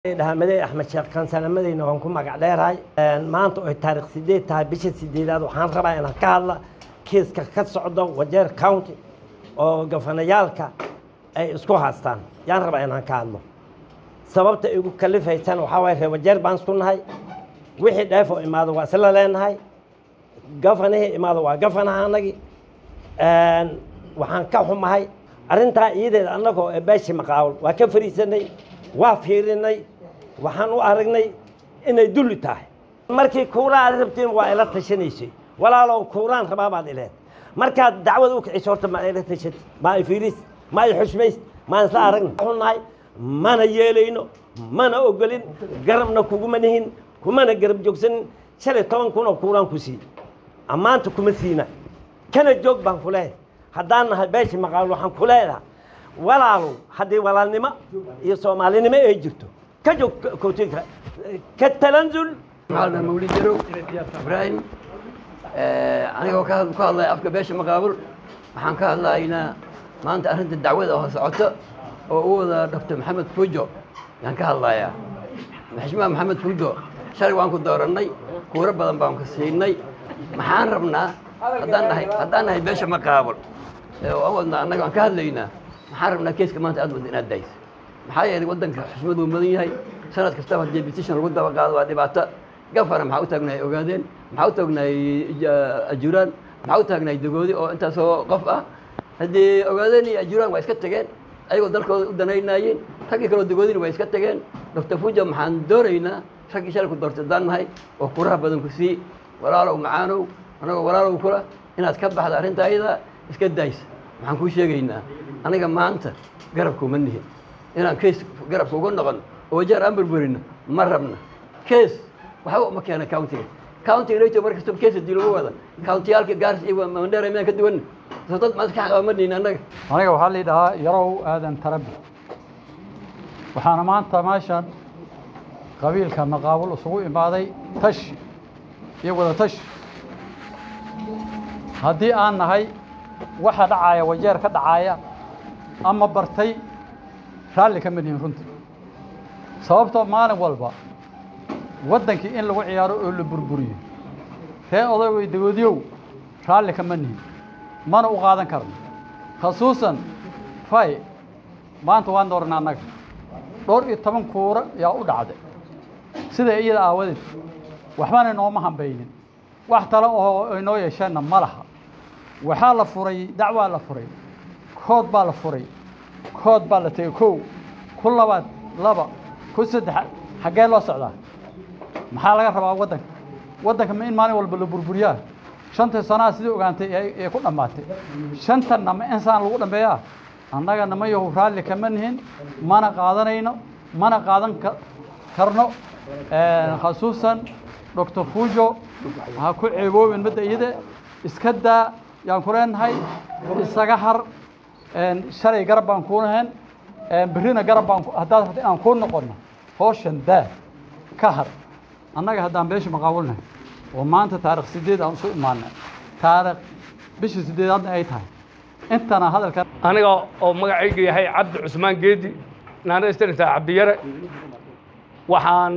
dhahamadey axmed sheekh kansalamadeyna waan ku magac dheerahay maanta oy taarikh sideed tahay bisha sideedaad waxaan rabaa inaan ka hadla kiiska ka socdo wajeer county oo gafanayaalka ay isku haastaan yaan rabaa inaan ka hadlo sababta igu kalifaysan waxaa waay reer wajeer baan isku nahay wixii dheef oo imaado waa isla leenahay gafanihii imaado waa gafanaha anagi waxaan ka xumahay arrintaa iyadeeda annagoo beeshi maqaawul waa ka fariisanay waa fiirinay waxaan u aragnay inay dulli tahay markii kuuraa aad rabtiin waa ila tashanaysay walaalow kuuraan rabaa baad ileed markaad dacwad u kiciso horta ma ila tashatid ma ay fiiris ma ay xushmays maan isla aragna xunahay mana yeelayno mana ogolin garabna kuguma nihin kumana garab joogsanin shalay toban kun oo kuuraan ku sii ammaanta kuma siina kana joog baan ku leeyahay haddaan nahay beeshi maqaawil waxaan ku leedahay walaalow haddii walaalnimo iyo soomaalinimo ay jirto ka joog kootinka ka talanzul macalna mawlid jarow ibraahim anigoo ka ku hadlaya afka beesha maqaabul waxaan ka hadlaynaa maanta arrinta dacwada oo socoto oo u wada doctor maxamed fujo yaan ka hadlayaa maxishmaha maxamed fujo shalay waan ku doorannay kuuro badan baan ku siinay maxaan rabnaa haddaan nahay haddaan nahay beesha maqaabul oo aan wadnaa annaga aan ka hadlaynaa maxaan rabnaa keeska maanta aad wadda inaad dayso maxaa yeelay waddanka xushmad uu mudan yahay sanad kastaba haddii petition lagu daba qaado waa dhibaato gafana maxaa u taagnahay ogaadeen maxaa u taagnahay ajuraan maxaa u taagnahay dagoodi oo intaasoo qof ah haddii ogaadeen iyo ajuraan waa iska tageen ayagoo dalkooda u danaynaayeen raggii kaloo dagoodina waa iska tageen doctor fuja maxaan doonaynaa raggii shalay ku doortay daan nahay oo kuraha badan ku sii walaalow macaanow annagoo walaalow kula inaad ka baxda arrinta ayada iska daysa maxaan kuu sheegaynaa aniga maanta garabkuuma nihin inaan kees garabka uga noqon oo wajaar aan burburino ma rabna kees waxba uma keena countiga countiga nato mar kastaba kees hadii lagu wada countiyaalka gaaris iyo mandheera miyaan ka duwan soo dad maas ka xaqabamadnihin annaga aniga waxaa lii dhahaa yarow aadan tarabi waxaana maanta meeshan qabiilka maqaabul isugu imaaday tash iyo wada tash haddii aan nahay waxa dhacaaya wajeer ka dhacaaya ama bartay raalli kama nihin runtii sababtoo maalin walba waddankii in lagu ciyaaro oo la burburiyo ree odaygay dagoodiyow raalli kama nihin mana u qaadan karno khasuusan fay maanta waan dooranay annaga dhowr iyo toban kuura yaa u dhacday sida iyada aawadeed waxbana inooma hambaynin wax tale oo inoo yeesheenna ma laha waxaa la furay dacwaa la furay kood baa la furay kood baa la tegey kow ku labaad laba ku saddex xaggee loo socdaa maxaa laga rabaa waddanka waddanka ma in maalin walba la burburiyaa shantii sanaha sidii ogaantay ee ku dhammaatay shantanna ma insaan lagu dhambeeyaa annaga nama yahu raalli kama nihin mana qaadanayno mana qaadan karno khasuusan doctor fujo ha ku ceeboobin madda iyada iska daa yaan ku leenahay isaga har shalay garab baan kuu lahayn berrina garab baan haddaad rabta inaan kuu noqonno hooshan daa ka har annaga haddaan beesha maqaawulnahay oo maanta taarikh sideed aan isu imaanay taarikh bishii sideedaadna ay tahay intana hadalkan aniga oo magacayga yahay cabdi cusmaan geedi naana istarintaa cabdiyare waxaan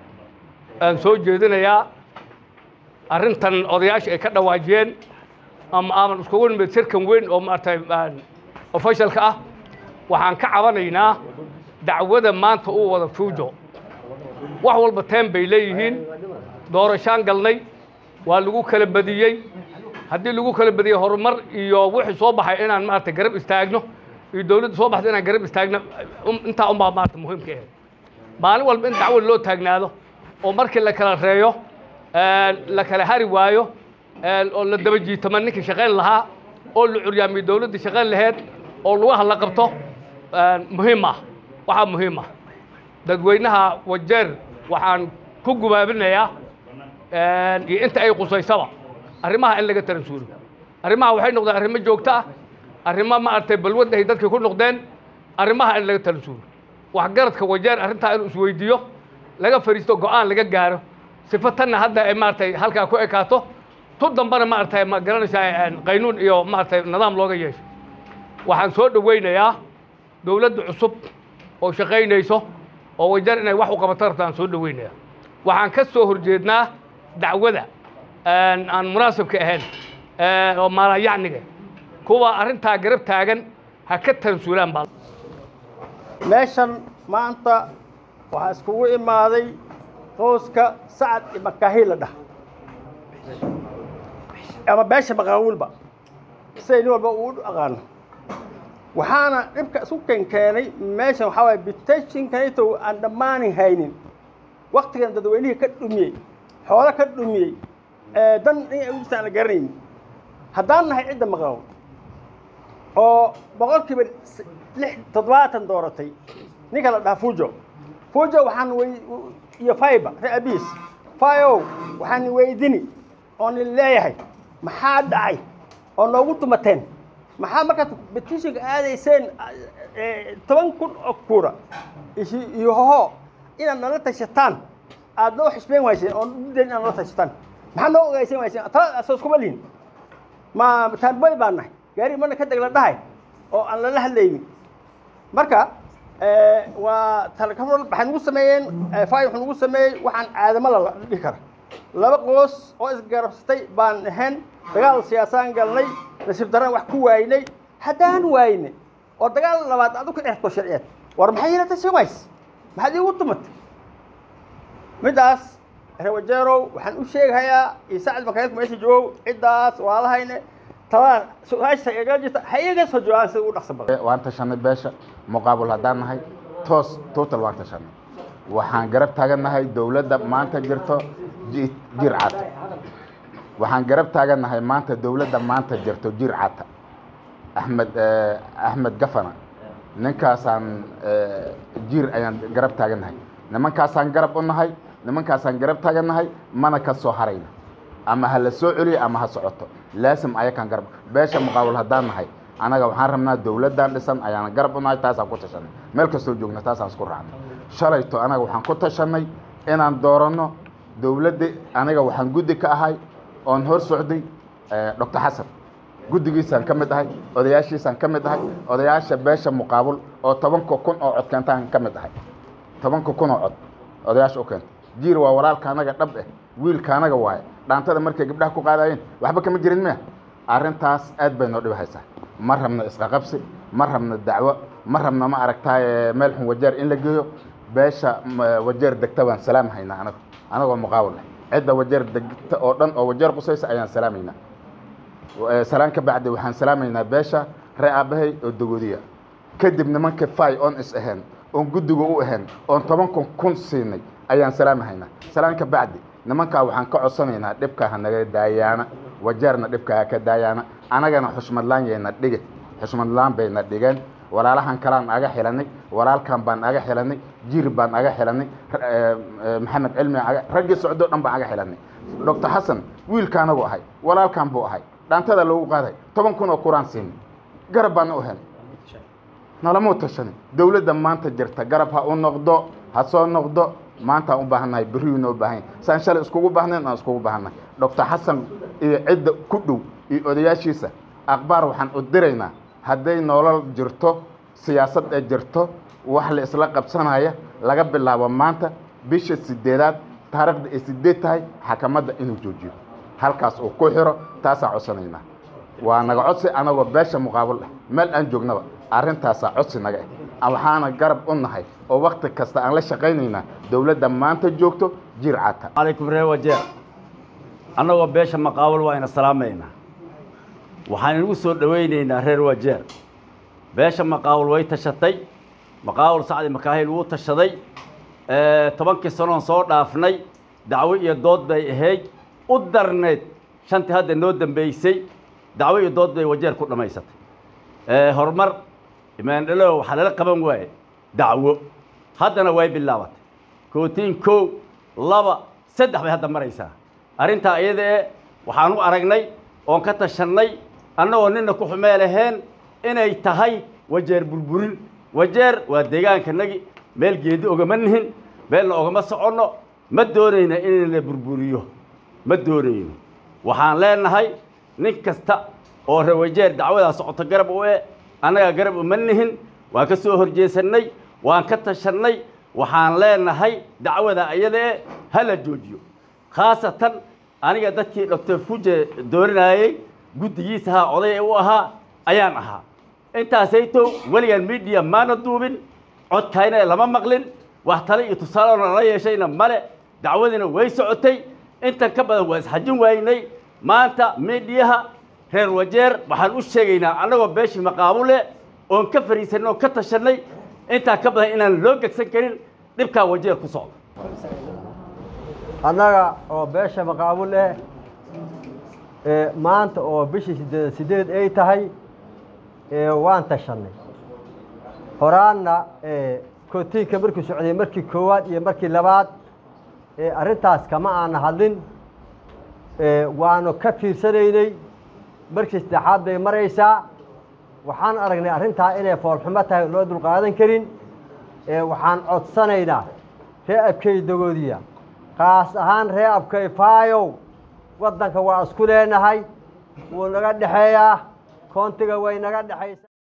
soo jeedinayaa arrintan odayaasha ay ka dhawaajiyeen ama aaman iskugu nimid shirkan weyn oo maaragtay officialka ah waxaan ka cabanaynaa dacwada maanta uu wada fuujo wax walba teen bay leeyihiin doorashaan galnay waa lagu kala badiyey haddii lagu kala badiyey horumar iyo wixii soo baxay inaan maaragtay garab istaagno iyo dawladda soo baxda inaan garab istaagno intaa unbaa maarata muhiimka ahayd maalin walba in dacwad loo taagnaado oo markii la kala reeyo la kala hari waayo oo la daba jiitama ninkii shaqayn lahaa oo la curyaamiyo dawladda shaqayn laheyd oo lugaha la qabto muhiim ah waxaa muhiim ah dadweynaha wajeer waxaan ku gubaabinayaa iyo inta ay qusaysaba arrimaha in laga taransuuro arrimaha waxay noqdeen arrimo joogto ah arrimo maaragtay balwadda ay dadkii ku noqdeen arrimaha in laga taransuuro waxgaradka wajeer arrintaa inuu isweydiiyo laga fadhiisto go'aan laga gaaro sifo tanna hadda ay maaragtay halkaa ku ekaato tu dambana maaragtay ma garanaysaa qaynuun iyo maaragtay nidaam looga yeesho waxaan soo dhowaynayaa dawladda cusub oo shaqaynayso oo wajeer inay wax u qabato rabta aan soo dhoweynaya waxaan ka soo horjeednaa dacwada aan munaasibka ahayn oo maalayacniga kuwa arrintaa garab taagan ha ka tansuulaan baa meeshan maanta waxaa iskugu imaaday qooska sacad iyo makaahi la dhah ama beesha maqaawilba siday nin walba uu aqaano waxaana dhibka isku kenkeenay meeshan waxaa waaya bitashinkanito aan dhammaanin haynin waktigan dadweynihii ka dhumiyey xoolo ka dhumiyey dan in ustaan la garanaynin haddaan nahay cidda maqaawil oo boqolkiiba lix toddobaatan dooratay ninka la dhaha fujo fujo waxaan wey iyo faiba ree abiis faiow waxaan weydini oon leeyahay maxaa dhacay oo noogu tumateen maxaa markaad betishinka aadayseen toban kun oo kuura iyo hoho inaad nala tashataan aad noo xisbeen wayseen oon udayn inaad nala tashataan maxaa noo ogeysan wayseen talada asoos kuma lihin ma taanboy baan nahay gaari marna ka deg la dhahay oo aan lala hadlaynin marka waa talakafal waxay nagu sameeyeen fay wuxuu nagu sameeyey waxaan caadamo la dhihi kara laba qoos oo isgarabsatay baan ahayn dagaal siyaasaan galnay nasiib daraan wax ku waaynay haddaan waayne oo dagaal labaad aad u ka dhexto sharciyeed war maxay ila tashan ways maxaad iigu tumatay middaas rewajeerow waxaan u sheegahayaa iyo sacad makaayadku meesha joogow ciddaas waalahayne talada su-aasha iga jirta ha iga soo joogaan sida ugu dhaqso badan waan tashanay beesha muqaabul haddaan nahay toos total waan tashanay waxaan garab taagannahay dowladda maanta jirto jir cata waxaan garab taagannahay maanta dowladda maanta jirto jir cata axmed axmed gafana ninkaasaan jir ayaan garab taagannahay nimankaasaan garab u nahay nimankaasaan garab taagannahay mana ka soo harayna ama ha la soo celiyo ama ha socoto laasim ayakaan garab beesha muqaabul haddaan nahay anaga waxaan rabnaa dowladdan dhisan ayaan garab u nahay taasaan ku tashanay meel kastoo joogna taasaan isku raacnay shalayto anaga waxaan ku tashanay inaan dooranno dowladda aniga waxaan guddi ka ahay oon hor socday doctor xasan guddigiisaan ka mid ahay odayaashiisaan ka mid ahay odayaasha beesha muqaabul oo tobanka kun oo cod keentaan ka mid ahay tobanka kun oo cod odayaasha u keenta jiir waa walaalka anaga dhab eh wiilka anaga waaye dhaantada markay gabdhaha ku qaadayeen waxba kama jirin miya arrintaas aad bay noo dhibhaysaa ma rabna isqaqabsi ma rabna dacwo ma rabna ma aragtaaye meel xun wajeer in la geeyo beesha wajeer degta baan salaamhaynaa anagu anagoo muqaawil ah cidda wajeer degta oo dhan oo wajeer qusaysa ayaan salaamaynaa salaan ka bacdi waxaan salaamaynaa beesha ree aabbahay oo dagoodiya kadib nimanka fay oon is ahayn oon guddiga u ahayn oon tobankan kun siinay ayaan salaamahaynaa salaan ka bacdi nimankaa waxaan ka codsanaynaa dhibka ha naga daayaana wajeerna dhibka ha ka daayaana anagana xushmadlaan yayna dhige xushmadlaan bayna dhigeen walaalahan kalaan aga xilanay walaalkan baan aga xilanay jir baan aga xilanay maxamed cilmi raggii socdoo dhan baan aga xilanay doctor xasan wiilka anagu ahay walaalkan buu ahay dhaantada loogu qaaday toban kun oo kuraan siinay garab baana u helay nalamuu tashanay dowladda maanta jirta garab ha u noqdo ha soo noqdo maantaan u baahannahay berriyuu noo baahan yahay saan shalay iskugu baahnayn aan iskugu baahannahay doctor xasan iyo cidda ku dhow iyo odayaashiisa akhbaar waxaan u diraynaa hadday nolol jirto siyaasad ee jirto wax la isla qabsanaya laga bilaabo maanta bisha sideedaad taariikhda ay sideed tahay xakamadda inuu joojiyo halkaas uu ku xiro taasaan codsanaynaa waa naga codsi anagoo beesha muqaabul ah meel aan joognaba arrintaasaa codsi naga ah waxaana garab u nahay oo wakti kasta aan la shaqaynaynaa dowladda maanta joogto jir cata calaykum reer wajeer annagoo beesha maqaawil waa ina salaamaynaa waxaan inagu soo dhowaynaynaa reer wajeer beesha maqaawil way tashatay maqaawil sacdi makaahil wuu tashaday tobankii sanoon soo dhaafnay dacwo iyo dood bay ahayd u darneed shantii hadda noo dambeysay dacwo iyo dood bay wajeer ku dhammaysatay horumar imaandhalo waxaa lala qaban waaye dacwo haddana way bilaabatay kootiin kow laba saddex bay hadda maraysaa arrintaa iyada e waxaan u aragnay oon ka tashannay annagoo nina ku xumee laheen inay tahay wajeer burburin wajeer waa deegaankanagi meel geedi ogama nihin meelna ogama soconno ma doonayna in la burburiyo ma doonayno waxaan leenahay nin kasta oo rewajeer dacwadaa socoto garab u e annagaa garab uma nihin waan ka soo horjeesannay waan ka tashannay waxaan leenahay dacwada ayadee ha la joojiyo khaasatan aniga dadkii doctor fuje dooranayey guddigiisa ahaa oday u ahaa ayaan ahaa intaasaytow weligan media maana duubin codkayna lama maqlin wax tale iyo tusaaleona lala yeeshayna male dacwadiina way socotay intan ka badan waa isxajin waynay maanta midiyaha reer wajeer waxaan u sheegaynaa annagoo beeshii maqaabule oon ka fariisanay oon ka tashanay intaa ka badan inaan loo gegsan karin dhibkaa wajeer ku socda annaga oo beesha maqaabul eh ee maanta oo bishii sideed sideed ay tahay ee waan tashannay horaanna ee kootiinka markuu socday markii koowaad iyo markii labaad ee arrintaas kama aana hadlin ee waanu ka fiirsanaynay markii saddexaad bay maraysaa waxaan aragnay arrintaa inay foolxumo tahay loo dulqaadan karin ee waxaan codsanaynaa ree abkey dagoodiya kaas ahaan ree abkay faayow waddanka waa isku leenahay wuu naga dhexeeyaa koontiga way naga dhexaysaa